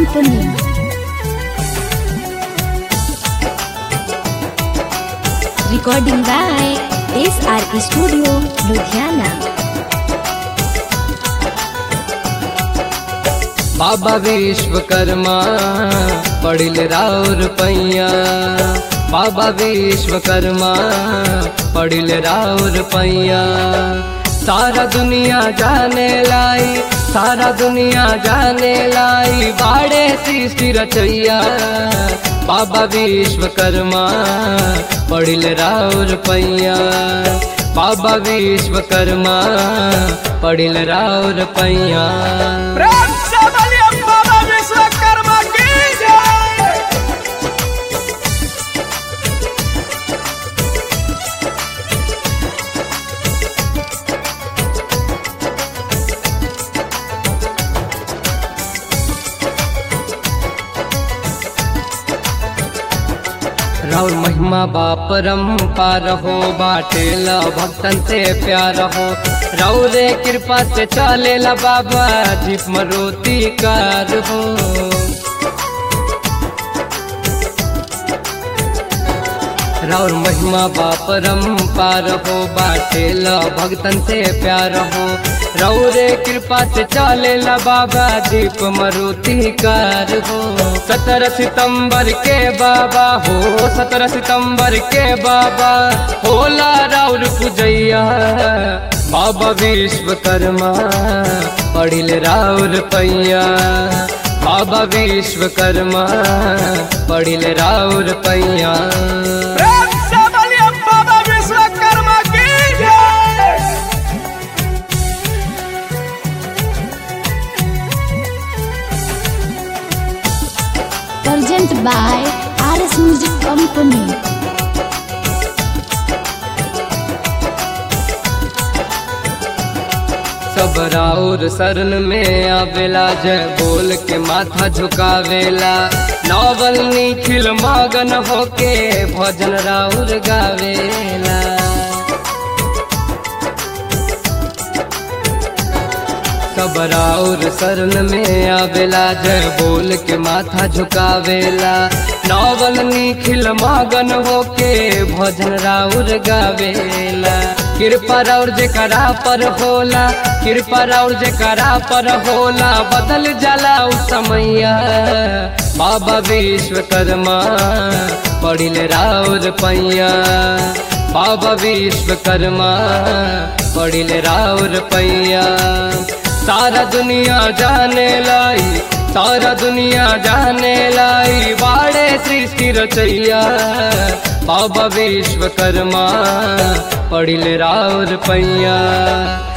Company. Recording by SR Studio, Ludhiana. बाबा विश्वकर्मा पढ़िल राउर पैया बाबा विश्वकर्मा पढ़िल राउर पैया सारा दुनिया जाने लाई सारा दुनिया जाने लाई बाड़े सृष्टि रचैया बाबा विश्वकर्मा पढ़िल राउर पैया बाबा विश्वकर्मा पढ़िल राउर पैया प्रेम से बोलिए बाबा विश्वकर्मा की जय राउर महिमा बापरम पार हो बाटेला भक्तन से प्यार हो राउरे कृपा से चलेला बाबा जीप मरोती कार हो राउर महिमा बापरम पार हो बाटेला भक्तन से प्यार हो रौरे कृपा से चलेला बाबा दीप मरुति कार हो सत्रह सितंबर के बाबा हो सत्रह सितंबर के बाबा होला राउर पूजैया बाबा विश्वकर्मा पढ़िल राउर पैया बाबा विश्वकर्मा पढ़िल राउर पैया प्रेम से बोलिए बाबा विश्वकर्मा की जय Present by RS Music Company. सब राउर शरण में आवेला जय बोल के माथा झुकावेला नौवल निखिल मगन होके भजन राउर गावेला सब राउर शरण में आवेला जय बोल के माथा झुकावेला नौवल निखिल मगन होके भजन राउर गावेला कृपा राउर जेकरा पर होला कृपा राउर जेकरा पर होला बदल जाला उ समैया बाबा विश्वकर्मा पढ़िल राउर पैया बाबा विश्वकर्मा पढ़िल राउर पैया सारा दुनिया जाने लाई सारा दुनिया जाने लाई बाड़े सृष्टि रचैया बाबा विश्वकर्मा पढ़िल राउर पैया